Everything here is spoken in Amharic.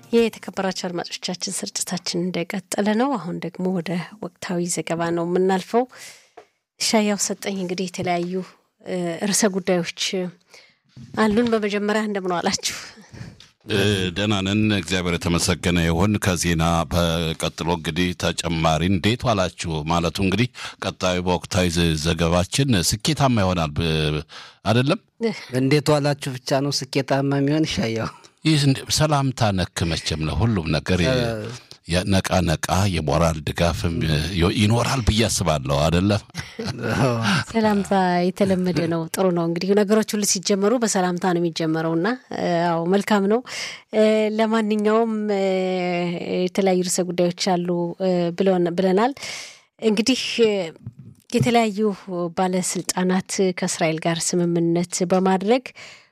የተከበራቸው አድማጮቻችን ስርጭታችን እንደቀጠለ ነው። አሁን ደግሞ ወደ ወቅታዊ ዘገባ ነው የምናልፈው። ሻያው ሰጠኝ እንግዲህ የተለያዩ ርዕሰ ጉዳዮች አሉን። በመጀመሪያ እንደምን ዋላችሁ? ደህና ነን፣ እግዚአብሔር የተመሰገነ ይሁን። ከዜና በቀጥሎ እንግዲህ ተጨማሪ እንዴት ዋላችሁ ማለቱ እንግዲህ ቀጣዩ በወቅታዊ ዘገባችን ስኬታማ ይሆናል አይደለም። እንዴት ዋላችሁ ብቻ ነው ስኬታማ የሚሆን ይሻያው ይህ ሰላምታ ነክ መቼም ነው ሁሉም ነገር ነቃ ነቃ የሞራል ድጋፍም ይኖራል ብዬ አስባለሁ። አይደለም ሰላምታ የተለመደ ነው። ጥሩ ነው። እንግዲህ ነገሮች ሁሉ ሲጀመሩ በሰላምታ ነው የሚጀመረው እና አዎ መልካም ነው። ለማንኛውም የተለያዩ ርዕሰ ጉዳዮች አሉ ብለናል። እንግዲህ የተለያዩ ባለስልጣናት ከእስራኤል ጋር ስምምነት በማድረግ